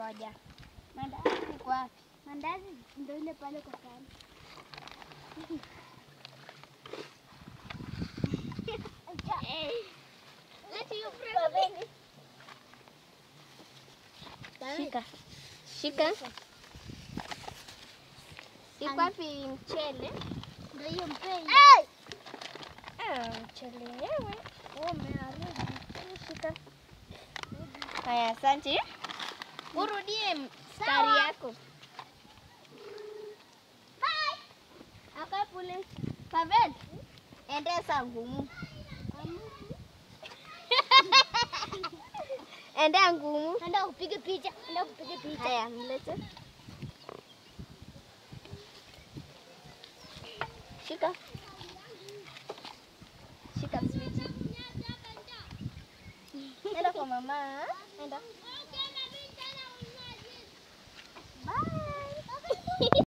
Ngoja. Mandazi iko wapi? Mandazi ndio ile pale kwa kando. Shika. Shika. Iko wapi mchele? Ndio hiyo mpei. Ah, mchele yenyewe. Umeharibu. Shika. Haya, asante. Urudie mstari yako. Akapule. Pavel. Endesa ngumu. Endea ngumu. Enda upige picha. Enda upige picha. Haya, mlete. Shika. Shika switi. Enda kwa mama. Enda.